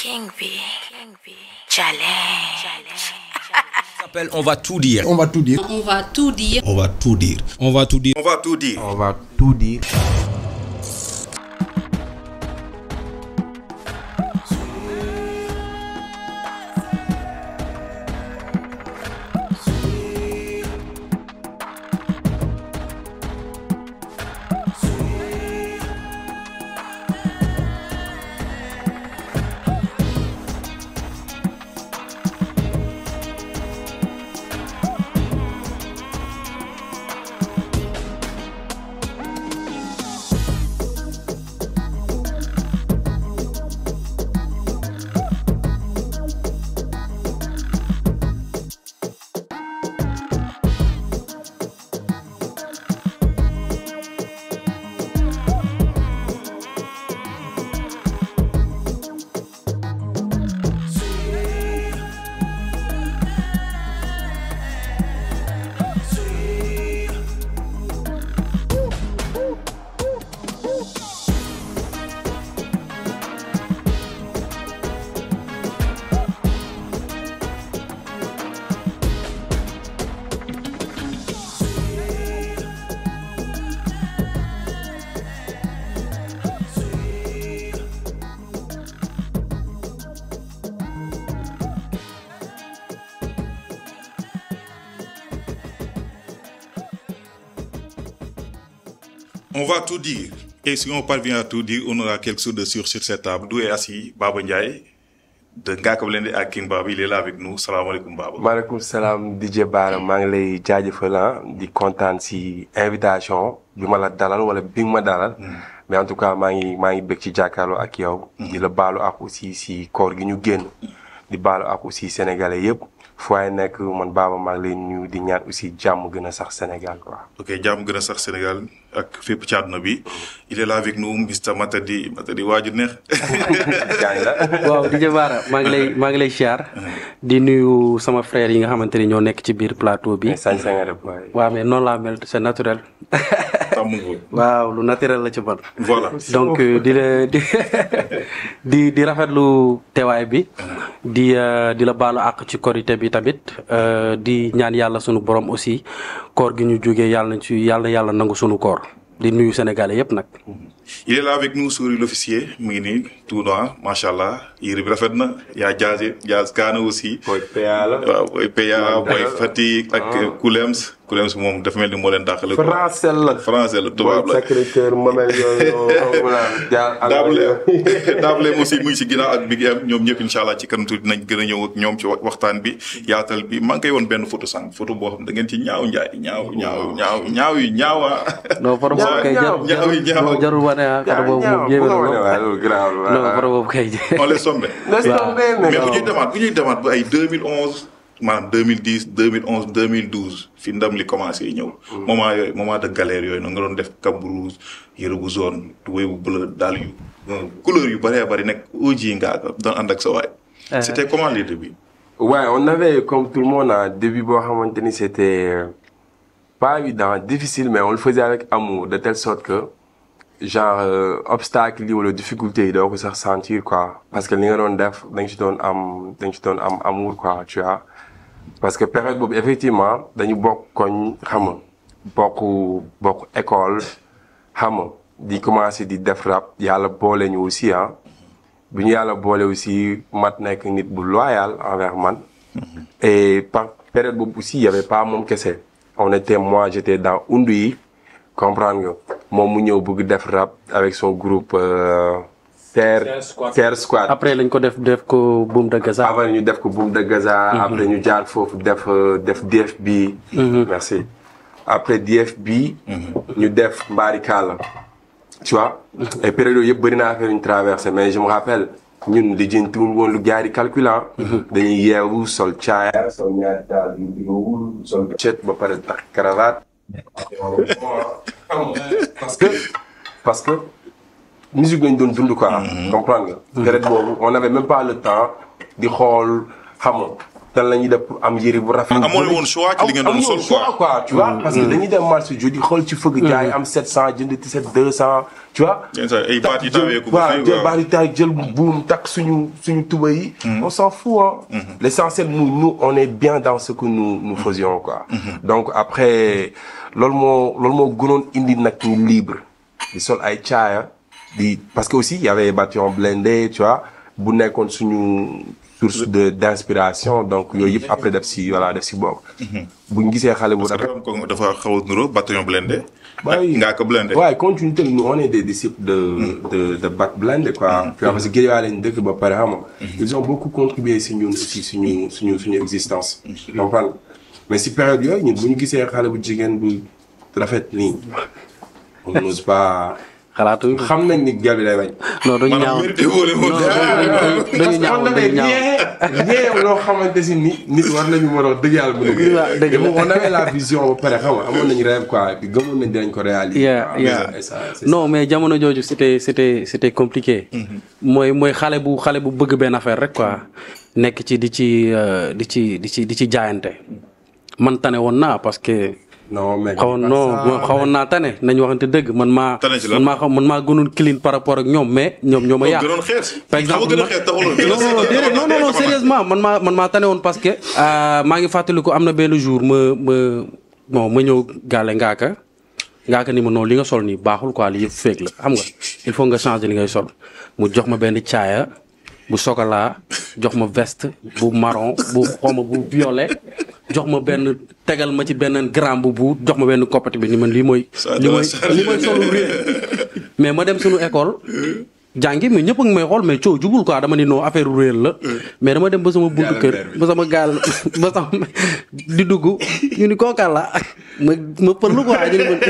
King B. King B. Challenge. s'appelle On va tout dire. On va tout dire. On va tout dire. On va tout dire. On va tout dire. On va tout dire. On va tout dire. On va tout dire. Et si on parvient à tout dire, on aura quelque chose de sûr sur cette table. D'où est assis Baba Ndiaye de Ngaka Blindé ak King Baba. Il est là avec nous. Salam alaikum Baba. maaleykum salaam DJ Bara maa ngi lay jaajëfal ah di kontaan si invitation bi ma la dalal wala bi nga ma dalal. mais en tout cas maa ngi maa ngi bëgg ci jàkkaarloo ak yow. di la baalu ak aussi si koor gi ñu génn. di baalu ak aussi sénégalais yëpp fu waay nekk man Baba maa ngi lay nuyu di ñaan aussi jàmm gën a sax Sénégal quoi. ok jàmm gën a sax Sénégal ak fépp ci àdduna bi. il est là avec nous Mr Matadi Matadi waaju neex. gaa ngi la. waaw DJ Bara maa ngi lay maa ngi lay siyaar di nuyu sama frère yi nga xamante ni ñoo nekk ci biir plateau bi. sañ sañ nga def waaye. waaw mais noonu laa mel c'est naturel. tàmm nga waaw lu naturel la ci man. voilà. donc euh, di la di di di rafetlu teewaay bi. di euh, di la baalu àq ci korité bi tamit euh, di ñaan yàlla sunu borom aussi koor gi ñu jógee yàlla na ci yàlla na yàlla nangu sunu koor di nuyu sénégalais yépp nag. il est là avec nous Souris l'officier mu ngi nii tout noir macha allah yére bi rafet na yaa jaase jaas kaana aussi. booy PA la. waaw booy PA booy Fatick ak Koulems Koulems moom dafa mel ni moo leen dàqale. français la. français la tubaab la. Sacré-Cœur Mamel yooyu daabale daabale aussi mu ngi si ginnaaw ak Big M ñoom ñëpp incha allah ci kanam tuuti dinañ gën a ñëw ak ñoom ci waxtaan bi yaatal bi maa ngi koy woon benn photo sànq photo boo xam da ngeen ci ñaaw njaay ñaaw ñaaw ñaaw ñaaw yu ñaawa non photo boobu kay ñaaw, jarul ñaaw, ñaaw. jarul jarul wane ah photo boobu moom yéeme na lool. loolu grave non photo boobu kay. on les somme Laisse tomber, mais mais bu non. ñuy demaat bu ñuy demaat ba ay 2011 maanaam 2010 2011 2012 fi ndam li commencé ñëw. moment yooyu moment de galère yooyu noonu nga doon def cap bu rouge yëre bu jaune tubéy bu bleu daal yu couleur yu bëree bëri nekk OG ngaa ko doon ànd ak sa waay. c'était comment les débuts. Ouais, on avait, comme tout le monde, un début, bon, à un moment donné, c'était euh, pas évident, difficile, mais on le faisait avec amour, de telle sorte que, genre, euh, obstacle ou la difficulté, il doit se ressentir, quoi. Parce que les gens def, donc tu donnes am, donc tu donnes am, amour, quoi, tu vois. Parce que période boobu, effectivement, dañu bokk koñ, xam nga, bokk, bokk école, xam nga, di commencer di def rap, yàlla boole ñu aussi, hein. bu ñu yàlla boole aussi mat nekk nit bu loyal envers man. et par période boobu aussi y avait pas moom kese. on était moi j'étais dans undu yi comprendre nga moom mu ñëw bëgg def rap avec son groupe. Euh, Terre Terre Squad. après lañ ko def def ko Boom de Gaza. avant ñu def ko Boom de Gaza. après ñu jaar foofu def euh, def DFB. merci après DFB. ñu def Mbari Kala. tu vois. et période yooyu yëpp bëri naa affaire yu ñu traversé mais je me rappelle ñun di jëntuwul woon lu gars yi di calculant. dañuy yeewu sol caaya. sol ñaari daal yu digawul sol cet ba pare tax cravate. parce que parce que musique lañ doon dund quoi. comprendre nga. période boobu on avait même pas le temps di xool xam nga nan la ñuy def pour am yëre bu rafet. amoo leen woon choix ci li ngeen doon amuñu sol, woon choix quoi tu vois. parce que dañuy dem marché jeudi xool ci fëgg jaay am 700 jënd t-shirt 200 tu vois. Yenn saa yi ay baat yi jël- tawee ko ba waaw fii, jël waaw. baat yi taay jël buum takk suñu suñu tuba yi. on s'en fout hein. l'essentiel nous nous on est bien dans ce que nous nous faisions quoi. donc après loolu moo loolu moo gënoon indi nag ñu libre di sol ay caaya di parce que aussi il y avait Bataillon Blindé tu vois bu nekkoon suñu source de d'inspiration donc yooyu yëpp après def si voilà def si bokk. bu ñu gisee xale bu rafet. dafa am ko dafa xaw a nuroo bataillon blindé. Bah oui. ngaa ko blindé. Ouais, continuité, nous, on est des disciples de, de, de Bat Blend, quoi. Puis, parce que Guédiawaye lañ dëkk ba pare xam nga. Ils ont beaucoup contribué si ñun aussi suñu suñu suñu existence. comprendre mais si période yooyu ñun bu ñu gisee xale bu jigéen bu rafet nii. on n'ose pas. xalaatuñ ko xam nañ ni gel bi day bañ. non duñu ñaaw maanaam mérité woo leen woon. dañu ñaaw on avait dañu ñaaw rien rien loo xamante si ni nit war nañu mën a dëgg yàlla mën a. waaw dëgg la. Mais on avait la vision ba pare xam nga amoon nañu rêve quoi puis gëmoon nañ dinañ ko réaliser. Yeah, waaw, yeah. et ça, c'est non mais jamono jooju c'était c'était c'était compliqué mooy mooy xale bu xale bu bëgg benn affaire rek quoi nekk ci di ci euh, di ci di ci di ci jaayante man tane woon naa parce que non mais xawoon non non xawoon naa tane nañu waxante dëgg man maa Tane ci lan? man maa xam man maa gënoon clean par rapport ak ñoom mais ñoom ñoo ma yàq gënoon xees. par exemple gën a ma- xees taxuloon. non non non déedéet non non non sérieusement man maa man maa tane woon parce que euh, maa ngi fàttaliku am na benn jour ma ma bon ma ñëw gaale ngaaka ngaaka ni ma non li nga sol nii baaxul quoi li yëpp féeg la xam nga il faut nga changer li ngay sol mu jox ma benn caaya bu chocolat jox ma veste bu marron bu xawma bu violet jox ma benn tegal ma ci benn grand bu bu jox ma benn koppati bi ni man lii mooy Ça li doit mooy ça- li mooy solu réer mais ma dem suñu école jàngi mais ñëpp a ngi may xool mais coow jubul quoi dama ni non affaire réer la mais dama dem ba sama buntu kër ba sama gaal ba sama di dugg ñu ni kooka la ma ma pëllu quoi ñu ni ma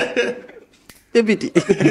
ébiti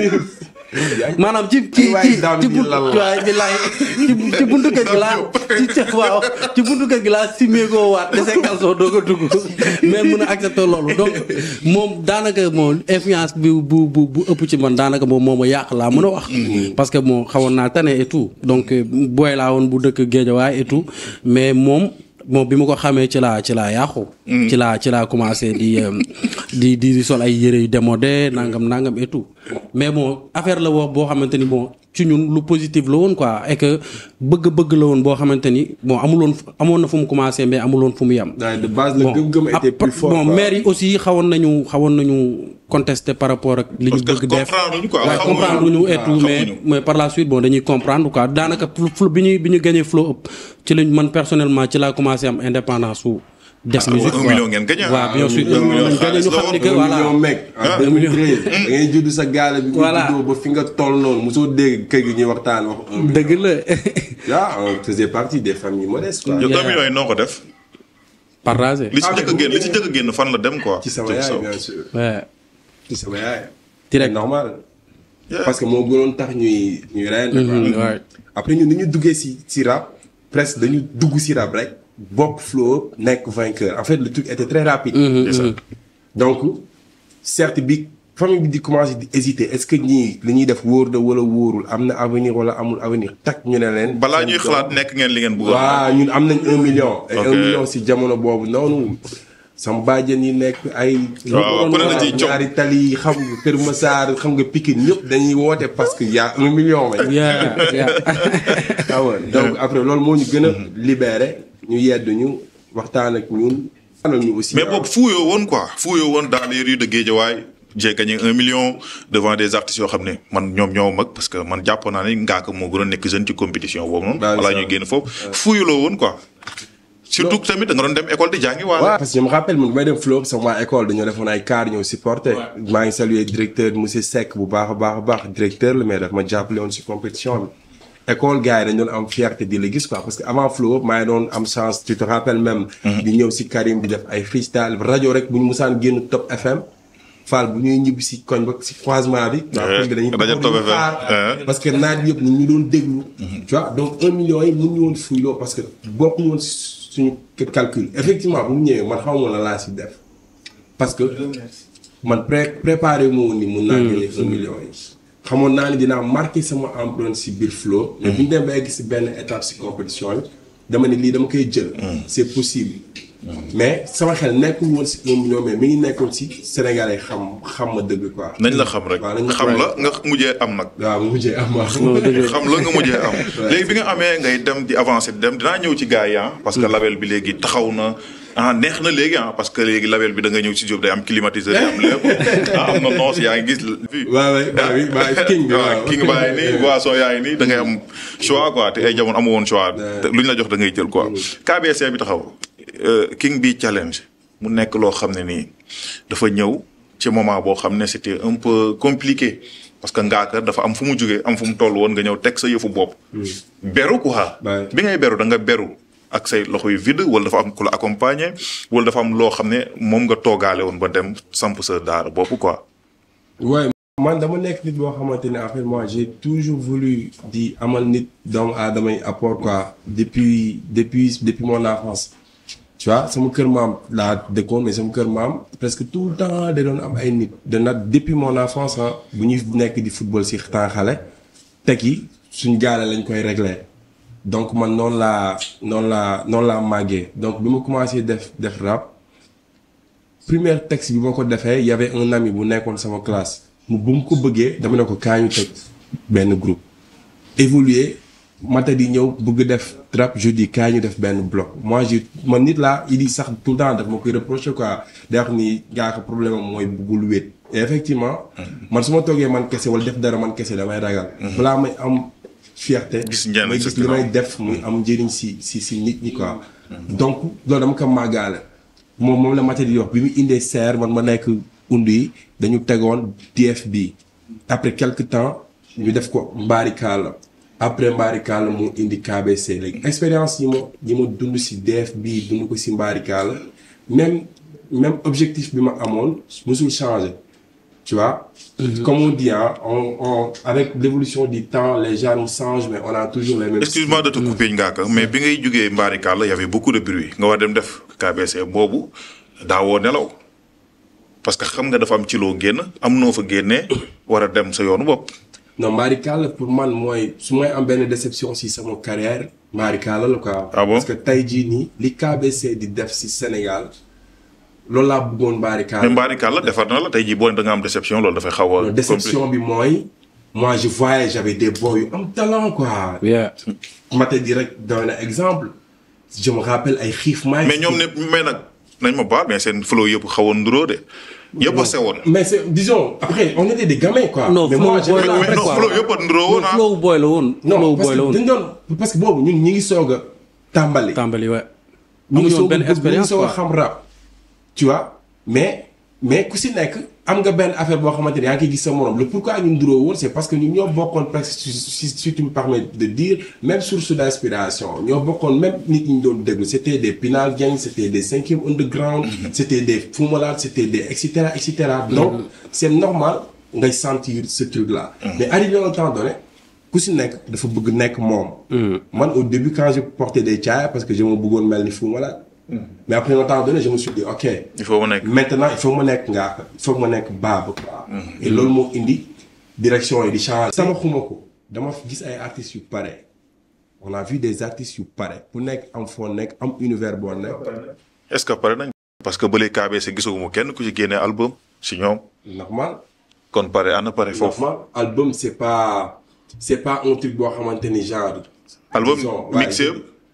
maanaam ci ci waay ci daam ci ji buntu lan la. waay billaay ci ci buntu kër gi laa ci ci waaw ci buntu kër gi laa simee koo waat dese calson doo ko dugg mais mun a accepter loolu donc moom daanaka moom influence bi bu bu bu ëpp ci man daanaka moom moo ma yàq laa mën a wax. parce que bon xawoon naa tane et tout donc euh, booy laa woon bu dëkk Géejawaay et tout mais moom. moom bi ma ko xamee ci laa ci laa yàqu. ci laa ci laa commencé di euh, di di di sol ay yére yu démodé nangam nangam et tout mais bon affaire la wax boo xamante ni bon ci ñun lu positif la woon quoi et que bëgg-bëgg la woon boo xamante ni bon amuloon amoon na fu mu commencé mais amuloon fu mu yem. Ouais, de base le gëm-gëm était après- plus fort. bon quoi. maire yi aussi xawoon nañu xawoon nañu contester par rapport ak li ñu Parce que bëgg def comprendre ñu quoi, Ouais, xamuñu. comprendre ñu et Ah, tout mais xamuñu. mais par la suite bon dañuy comprendre quoi daanaka flo flo bi ñuy bi ñu gagné flow up ci lañ man personnellement ci laa commencé am indépendance su def musique un quoi. million ngeen gagné, ah. waaw bien sûr Un million ñu gagné ñu xaalis la xam ni que un voilà million mec en 2013 da ngay judd sa gaale bi nga Voilà. juddoo ba fi nga toll noonu mosoo dégg kër gi ñuy waxtaan wax un million dëgg la ah on faisait partie des familles modestes quoi yow Yeah. un million yi noo ko def. partagé li ci njëkk a génn li ci njëkk a génn fan la dem quoi. ci sama Jëm yaay saw. bien sûr ouais. ci sama yaay Direct. C'est normal Yeah. parce que moo gënoon tax ñuy ñuy reyante Mhm, quoi ouais. après ñun ni ñu duggee si si rap presque dañu dugg si rap rek bokk flow nekk vainqueur en fait le truc était très rapide C'est ça. donc certes bi famille bi di commencé di hésiter est-ce que ñii li ñuy def wóor na wala wóorul am na avenir wala amul avenir tak ñu ne leen. balaa ñuy xalaat nekk ngeen li ngeen bëggoon. waaw ñun am nañ un million. et Ok. un million si jamono boobu noonu. sama bàjjen yi nekk ay. Waaw, ku ne la ciy coow. ñaari tali yi xam nga Kër Massar xam nga Pikine ñëpp dañuy woote parce que y a un million. lañ. yeah yeah ah ouais. donc après loolu moo ñu gën a libéré ñu yedd ñu waxtaan ak ñun. waxtaan ak ñu aussi mais ah. boobu fuuyoo woon quoi fuuyoo woon dans les rues de Guédiawaye j'ai gagné un million devant des artistes yoo xam ne man ñoom ñoo mag parce que man jàpp naa ne Ngaaka moo gën a nekk jeune ci compétition boobu noonu. Bah, balaa ça. ñuy génn foofu fuuyuloo woon quoi. surtout que tamit da nga doon dem école di jàngi waaw waale. parce que je me rappelle man may dem Flow sama waa école dañoo defoon ay car ñëw supporter maa ngi saluer directeur monsieur Seck bu baax a baax a baax directeur la mais daf ma jàppale woon si compétition bi école gars yi dañ doon am fierté di la gis quoi parce que avant Flow maa ngi doon am chance tu te rappelles même di ñëw si Karim di def ay freestyle rajo rek bu ñu musaan génn Top FM Fall bu ñuy ñibbi si koñ ba si croisement bi waa koñ bi dañuy rajo taxaw Top di ñu FM, xaar hein. parce que naaj yëpp ñu ñu doon déglu. tu vois donc un million yi mun ñu woon fuyloo parce que bokkuñu woon si suñu calcul effectivement bu mu ñëwee man xaw ma la laa si def. parce que man pré préparé moo woon ni mun naa génne un million yi. xamoon naa ni dinaa marqué sama empreinte si biir flow. mais bu ñu demee ba egg si benn étape si compétition bi dama ne lii dama koy jël. c'est possible. mais sama xel nekkul woon si un million mais mi ngi nekkoon si Sénégalais xam xam ma dëgg quoi. nañ la xam rek waaw nañ xam la nga mujjee am nag waaw mu mujjee am waaw. xam la nga mujjee am léegi bi nga amee ngay dem di avancer di dem dinaa ñëw ci gars yi ah parce que label bi léegi taxaw na ah neex na léegi ah parce que léegi label bi da nga ñëw ci job day am climatiseur day am lépp ah am na noos yaa ngi gis fii waaw waaw waaw waaw king bi waaw waaw. king baa ngi nii boisson yaa ngi nii da ngay am choix quoi te ay jamono amu woon choix te lu ñu la jox da ngay jël quoi KBC bi taxaw euh, king bi challenge mu nekk loo xam ne nii dafa ñëw ci moment boo xam ne c'était un peu compliqué parce que Ngaaka dafa am fu mu jugee am fu mu toll woon nga ñëw teg sa yëfu bopp beru quoi Ouais. bi ngay beru da nga beru ak say loxo yu vide wala dafa am ku la accompagner wala dafa am loo xam ne moom nga toogaale woon ba dem samp sa daara bopp quoi Ouais, man dama nekk nit boo xamante ne en fait moi j'ai toujours voulu di amal nit doomu aadama yi apport quoi depuis depuis depuis mon enfance tu vois sama kër maam laa dëkkoon mais sama kër maam presque tout le temps da doon am ay nit de nat depuis mon enfance ah bu ñuy nekk di football si temps xale teg yi suñ gaale lañ koy régler donc man noonu laa noonu laa noonu laa màggee donc bi ma commencé def def rap premier texte bi ma ko defee y avait un ami bu nekkoon sama classe mu bu mu ko bëggee dama ne ko kaa ñu teg benn groupe évoluer mata di ñëw bëgg def rap je dis kaa ñu def benn bloc moi j'ai man nit laa il dit sax tout le temps daf ma koy reprocher quoi day wax ni gaa ko problème am mooy bëggul wéet et effectivement man su ma toogee man kese wala def dara man kese damay ragal balaa may am fierté Gis njëriñ may sa gis li may ginnaaw. def muy am njëriñ si si si nit ñi quoi donc loolu dama ko màggaale moom moom la mata di wax bi mu indee serre man ma nekk undu yi dañu tegoon DFB après quelque temps ñu def ko mbaarikaala après mbaarikaala mu indi KBC léegi expérience yi ma yi ma dund si DFB dund ko si mbaarikaala même même objectif bi ma amoon musul changer tu vois comme on dit hein, on, on, avec l'évolution du temps les gens nous changent mais on a toujours les mêmes excuse-moi de te couper Ngaaka mais bi ngay jugee Mbarikalla y avait beaucoup de bruit nga war dem def KBC boobu daawoo nelaw parce que xam nga dafa am ci loo génn am noo fa génnee war a dem sa yoonu bopp. non Mbarikalla pour man mooy su may am benn déception si sama carrière Mbarikalla la quoi. Ah bon? parce que tey jii nii li KBC di def si Sénégal loolu laa bëggoon Mbarikalla. mais Mbarikalla defar na la tey jii boo ne da nga am déception loolu dafay xaw a. Non, déception bi mooy moi je voyais j'avais des boys yu am talent quoi. yeah. ma te di rek doy na exemple je me rappelle ay xiif maay. mais ñoom ne mais nag nañ ma baal mais seen flow yëpp xawoon nduroo de yëpp a sewoon. mais c'est disons après on était des gamins quoi. non mais flow moi, boy j'avais la la woon mais rek non, quoi flow yëpp a nduroo woon non ah. flow boy la woon. non flow parce boy la que woon dañ doon parce que boobu ñun ñi ngi soog a tàmbali. tàmbali wa ñu ngi amuñu woon soog a benn bëgg, ñu ngi expérience soog a quoi xam rap. tu vois mais mais ku si nekk am nga benn affaire boo xamante ne yaa ngi koy gis sa morom le pourquoi ñun duróo woon c'est parce que ñun ñoo bokkoon presque si si si tu me permets de dire même source d'inspiration ñoo bokkoon même nit ñi ñu doon déglu c'était des Pinal Gang c'était des cinquième underground c'était des Fou Malade c'était des et cetera et cetera donc c'est normal ngay sentir ce truc là mais arrivé à un temps donné ku si nekk dafa bëgg nekk moom man au début quand je portais des caaya parce que je me bëggoon mel ni Fou Malade mais après un temps donné je me suis dit ok il faut ma nekk. maintenant il faut ma nekk ngaa il faut ma nekk baaba quoi et loolu moo indi direction yi di changer sama xuma ko dama gis ay artistes yu pare on a vu des artistes yu pare ku nekk am foo nekk am univers boo nekk est-ce que pare nañ. parce que ba léegi KBC gisaguma kenn ku ci génnee album si ñoom normal kon pare ana pare foofu. normal album c'est pas c'est pas un truc boo xamante ni genre album disons, ouais, mixé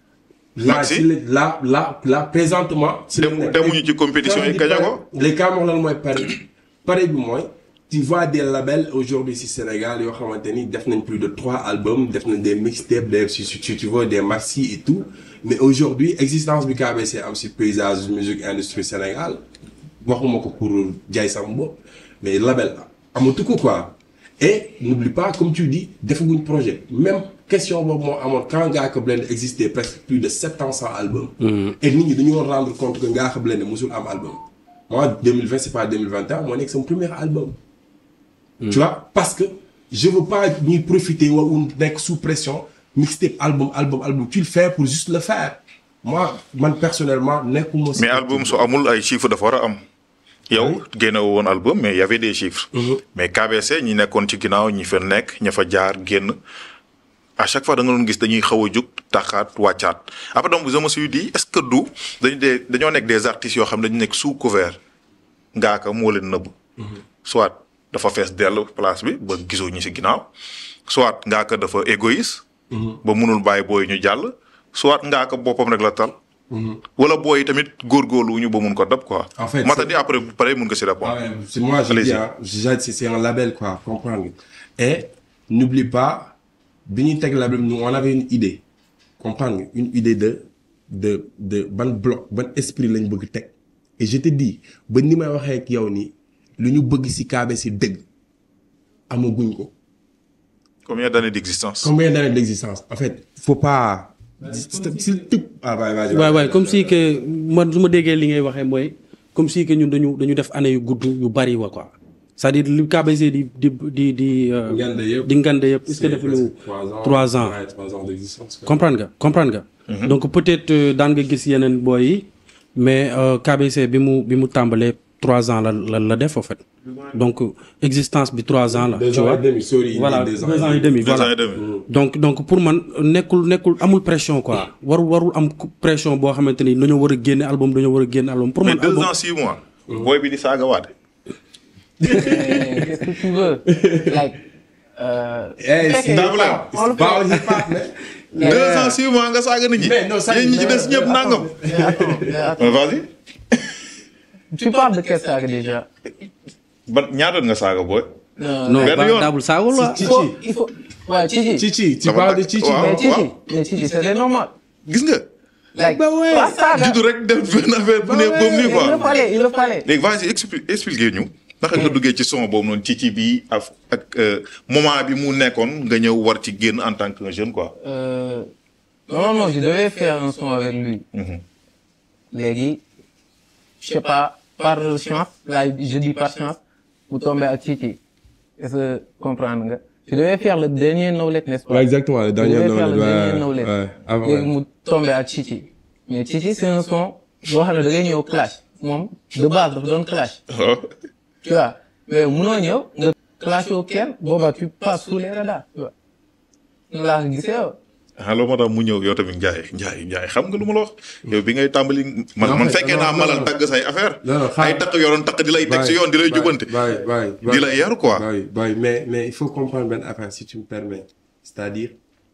là Maxi? ci la là là présentement. ci la Dem- nekk. demuñu ci compétition yi Quand je dis gañe pare- ko? les cas moom lan mooy pare pare bi mooy tu vois des labels aujourd'hui ci Sénégal yoo xamante ni def nañ plus de trois albums def nañ des mixtapes des si si tu vois des maxi et tout mais aujourd'hui existence bi KBC am ci paysage musique industrie Sénégal waxuma ko pour jaay sama bopp mais label amatu ko quoi et n'oublie pas comme tu dis defaguñ projet même question boobu moo amoon quand Ngaaka Blindé existait presque plus de sept ans sans album et nit ñi dañu woon rendre compte que Ngaaka Blindé musul am album moi 2020 c'est pas 2021 moo nekk sama premier album tu vois parce que je veux pas ñuy profiter wala nekk sous pression mixtape album album album tu le fais pour juste le faire moi man personnellement nekkuma si- mais album su amul ay chiffres dafa war a am. yow génne woon album mais y avait des chiffres. mais KBC ñi nekkoon ci ginnaaw ñi fa nekk ña fa jaar génn à chaque fois da nga doon gis dañuy xaw a jug taxaat wàccaat après donc je me suis dit est-ce que du dañu dee dañoo nekk des artistes yoo xam ne dañu nekk sous couvert ngaaka moo leen nëbb soit dafa fees dell place bi ba gisoo ñi si ginnaaw soit ngaaka dafa égoïste ba munul bàyyi booy ñu jàll soit ngaaka boppam rek la tal wala booy tamit góorgóorlu wu ñu ba mun ko dab quoi En fait, mata c'est- di après bu pare mun nga si répondre Ah ouais, c'est moi, je Allez-y. dis, hein, je- c'est c'est un label, quoi, comprendre. Et n'oublie pas, Benitech Label, nous, on avait une idée, comprendre, une idée de, de, de, bon bloc, bon esprit, lañ bëgg teg. Et je te dis, ba ni may waxee ak yow ni, lu ñu bëgg si KBC dëgg, amaguñ ko. combien d'années d'existence Combien d'années d'existence? En fait, faut pas, s'il te, ah, vas-y, vas-y. waay waay comme si que man su ma déggee li ngay waxee mooy comme si que ñun dañu dañu def année yu gudd yu bari wa quoi c'est-à-dire li KBC di di di di. euh, Ngande yëpp. di ngande yëpp est-ce que C'est defuñu presque trois ans. trois ans. Ouais, trois ans d'existence. quoi. comprendre nga comprendre nga. donc peut-être euh, daan nga gis yeneen booy yi mais euh, KBC bi mu bi mu tàmbalee trois ans la la la def en fait donc euh, existence bi trois ans la. Deux tu ans vois et demi, sorry, voilà deux deux ans et ans et demi. demi deux ans voilà. et demi donc donc pour man nekkul nekkul amul pression quoi warul warul am pression boo xamante ni dañoo war a génne album dañoo war a génne album pour mais man deux album ans six mois booy bi di saaga waate Mais Qu'est-ce que tu veux? Like, euh, Eh, fekkee- c'est Dabla. on le fait. Pas au hip-hop, mais- deux ans six mois nga saaga nit ñi Mais non, ça, yéen ñi ci mais- des ñëpp mais nangam Mais attends, mais attends. Euh, vas-y Tu parles de quel saga déjà? ban ñaata nga saaga booy non benn ba yoon. daabul saagul waa Chichi. Il faut, il faut, ouais, Chichi. Chichi, tu Ça va parles pas- de Chichi. Waaw, Mais Chichi, waaw. mais Chichi, c'était normal. gis nga Like, Bah ouais. pas saga. juddu rek def benn affaire bu ne ouais. boobu nii Il le quoi fallait, il le fallait. léegi vas-y expli expliquer ñu naka nga duggee ci son boobu noonu ci ci bi ak ak euh, moment bi mu nekkoon nga ñëw war ci génn en tant que jeune quoi Euh, normalement, je devais faire un son avec lui. Légui, je sais pas, par chance, là, je dis par chance, vous tombez à Chichi. Est-ce que comprendre nga? Je devais faire le dernier Knowledge, n'est-ce pas? Ouais, exactement, le Je dernier devais faire Knowledge, le ouais, dernier Knowledge. ouais, avant, Légui, ouais. mu tombé à Chichi. Mais Chichi, c'est un son, boo xam ne da ngay ñëw clash. Moom, de base, dafa doon clash. Tu vois? Mais munoo ñëw, nga clash au kenn, boobaa tu passes sous les radars, tu vois? Noonu laa ko gisee yow. ah loolu moo tax mu ñëw yow tamit Ndiaye Ndiaye Ndiaye xam nga lu ma la wax yow bi ngay tàmbali man Non, man mais- fekkee non, naa non, malal non. tagg say affaire Non, non, xaar. ay takk yoroon takk di lay teg si yoon di lay jubante Bye, bye, bye. di lay yar quoi Bye, bye. Mais, mais il faut comprendre ben affaire, si tu me permets. C'est-à-dire,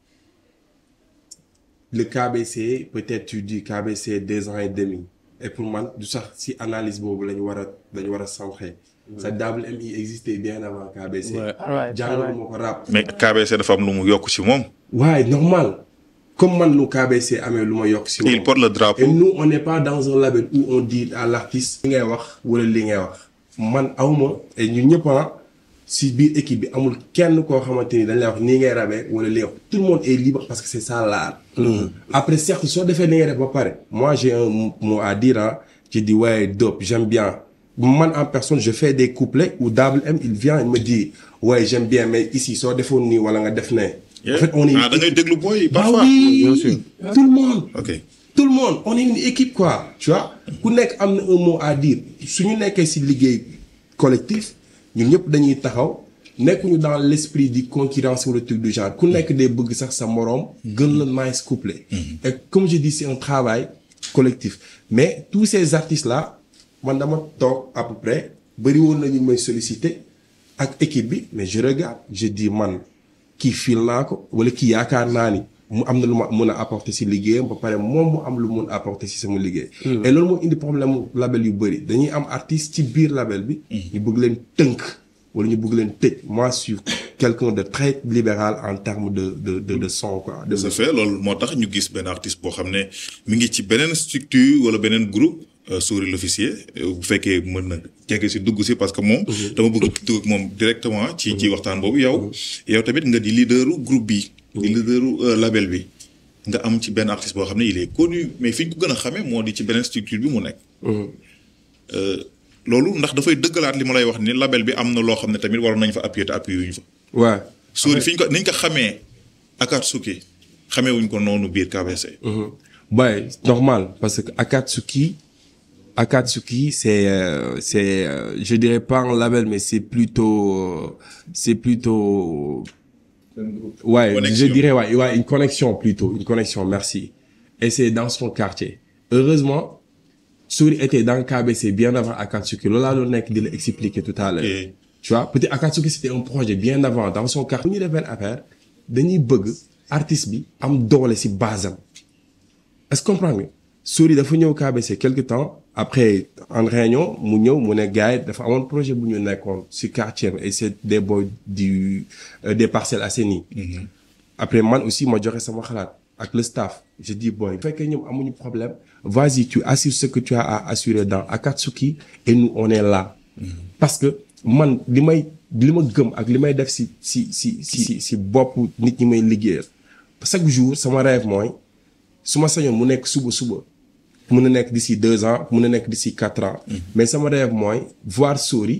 le KBC, peut-être tu dis KBC deux ans et demi. Et pour moi, du ça, si analyse bobu lañu wara dañu wara centrer. Ça double MI existait bien avant KBC. Ouais. Alright, Jàngal alright. moo ko rap. mais KBC dafa am lu mu yokk si moom Ouais, normal. Comme man lu KBC amee lu ma yokk si il moom. porte le Et drapeau nous, on n'est pas dans un label où on dit à l'artiste li ngay wax wala li ngay wax. man awma et ñun ñëpp ah si biir équipe bi amul kenn koo xamante ni dañ lay wax nii ngay rabee wala li ngay wax tout le monde est libre parce que c'est ça l'art. après certes soo defee li ngay def ba pare. moi j'ai un mot à dire ah ci di ouais dope j'aime bien man en personne je fais des couplets où Double M il vient il me dit ouais j'aime bien mais ici soo defoon nii wala nga def ne. en fait on est. ah da ngay déglu booy yi Bah parfois oui, Bien sûr. tout le monde. ok tout le monde on est une équipe quoi tu vois ku nekk am na un mot à dire suñu nekkee ci liggéey collectif ñun ñëpp dañuy taxaw nekkuñu dans l'esprit di concurrence wala truc du genre ku nekk day bëgg sax sa moroom gën la nice couplet et comme je dis c'est un travail collectif mais tous ces artistes là man dama toog à peu près bëri woon nañu may solliciter ak équipe bi mais je regarde je dis man kii fil naa ko wala kii yaakaar naa ni mu am na lu ma mun a apporter si liggéeyam ba pare moom mu am lu mun a apporter si sama liggéey. et loolu moo indi problème mu label yu bëri dañuy am artiste ci biir label bi. ñu bëgg leen tënk wala ñu bëgg leen tëj moi je suis quelqu'un de très libéral en termes de de de de son quoi. de ça fait loolu moo tax ñu gis benn artiste boo xam ne mi ngi ci beneen structure wala beneen groupe euh, Souris l'officier euh, bu fekkee mën na jege si dugg si parce que moom dama bëgg dugg ak moom directement ci ci waxtaan boobu yow yow tamit nga di leaderu groupe bi di leaderu euh, label bi nga am ci benn artiste boo xam ne il est connu mais fi ñu ko gën a xamee moo di ci beneen structure bi mu nekk Euh, loolu ndax dafay dëggalaat li ma lay wax ni label bi am na loo xam ne tamit waroon nañ fa appuyer te appuyer wuñ fa ouais. Souris fi ñu ko ni ñu ko xamee Akatsuki xamee wuñ ko noonu biir KBC. Ouais, normal, parce que Akatsuki, Akatsuki, c'est, euh, c'est, euh, je dirais pas un label, mais c'est plutôt, euh, c'est plutôt Ouais, Connexion. je dirais, ouais, ouais, une connexion plutôt, une connexion, merci. Et c'est dans son quartier. Heureusement, Souri était dans le KBC bien avant Akatsuki. Lola Lonek de l'expliquer tout à l'heure. Ok. Tu vois, peut-être Akatsuki c'était un projet bien avant, dans son quartier. Nous devons affaire, dañuy bëgg artiste bi am doole ci base am. Est-ce que comprendre nga Souri dafa ñëw KBC quelque temps après en réunion mu ñëw mu ne gars yi dafa amoon projet bu ñu nekkoon ci quartier am et c'est des boys du euh, des Parcelles Assainies. après man aussi ma joxe sama xalaat ak le staff je dis boy bu fekkee ñoom amuñu problème vas-y tu assures ce que tu as à assurer dans Akatsuki et nous on est là. parce que man li may li ma gëm ak li may def ci ci ci ci ci bopp nit ñi may liggéeyal chaque jour sama rêve mooy su ma sañoon mu nekk suba suba mun na nekk d'ici deux ans mun na nekk d'ici quatre ans. mais sama rêve mooy voir Sory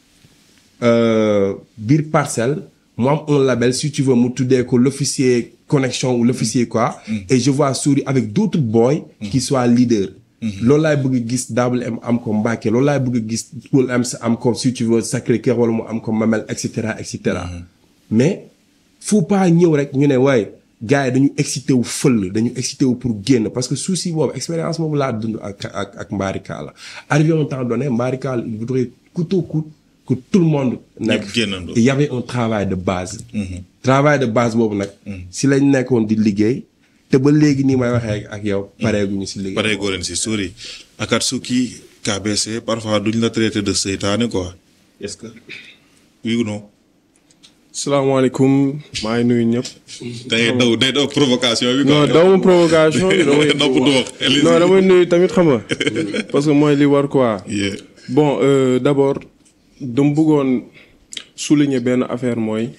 euh, biir parcelle mu am un label si tu veux mu tuddee ko l'officier connexion ou l'officier quoi. et je vois Sory avec d'autres boys. qui soient leaders. loolu laay bëgg gis Double M am ko Mbacké loolu laay bëgg gis Paul M am ko si tu veux Sacré-Cœur wala mu am ko Mamel et cetera et cetera. mais faut pas ñëw rek ñu ne waaye gars yi dañu excité wu fël dañu excité wu pour génn parce que souci boobu expérience boobu laa dund ak ak ak Mbarika la arrivé un temps donné Mbarika il voudrait coûte que coûte que tout le monde nekk Ñëpp génnandoo. il y avait un travail de base travail de base boobu nag si lañ nekkoon di liggéey te ba léegi nii may waxee ak yow pareeguñu si liggéey pare goo leen si sori Akatsuki KBC parfois duñ la traité de seytaane quoi est-ce que oui ou non. salaamaaleykum maa ngi nuyu ñëpp. day daw day daw provocation bi. non daw ma provocation bi damay. Napp du wax. non damay nuyu tamit xam nga. parce que mooy li war quoi. Yeah. bon euh, d'abord dama bëggoon souligner benn affaire mooy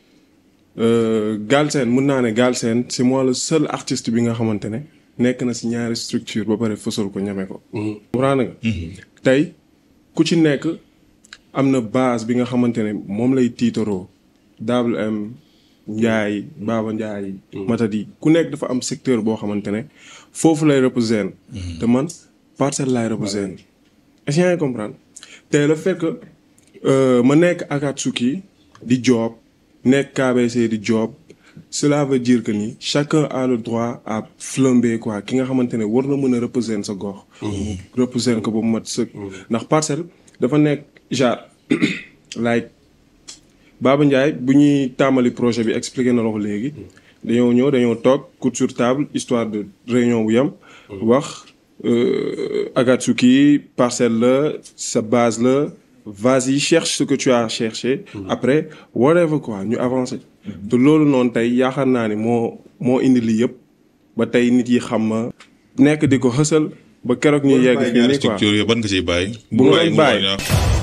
euh, Galsen mun naa ne Galsen c'est moi le seul artiste bi nga xamante ne nekk na si ñaari structure ba pare fësal ko ñeme ko. comprendre nga. tey ku ci nekk am na base bi nga xamante ne moom lay tiitaroo Double M Ndiaye Baba Ndiaye. Matadi ku nekk dafa am secteur boo xamante ne foofu lay représenter. te man parcelle laay représenter. est-ce que yaa ngi comprendre te le fait que euh, ma nekk Akatsuki di job nekk KBC di job cela veut dire que ni chacun a le droit à flamber quoi ki nga xamante ne war na mën a représenter sa gox. représenter ko ba mu mat sëkk. ndax parcelle dafa nekk genre like Baba Ndiaye bu ñuy tàmbali projet bi expliqué na la ko léegi. dañoo ñëw dañoo toog coup sur table histoire de réunion bu yam wax euh, Akatsuki parcelle la sa base la vas-y cherche ce que tu as cherché. après whatever quoi ñu avancer. te loolu noonu tey yaakaar naa ni moo moo indi lii yëpp ba tey nit yi xam ma nekk di ko xësal ba keroog ñuy yegg fii nii quoi. structure yooyu ban nga ciy bàyyi. Bu ma bàyyi leen bàyyi. mu wàññi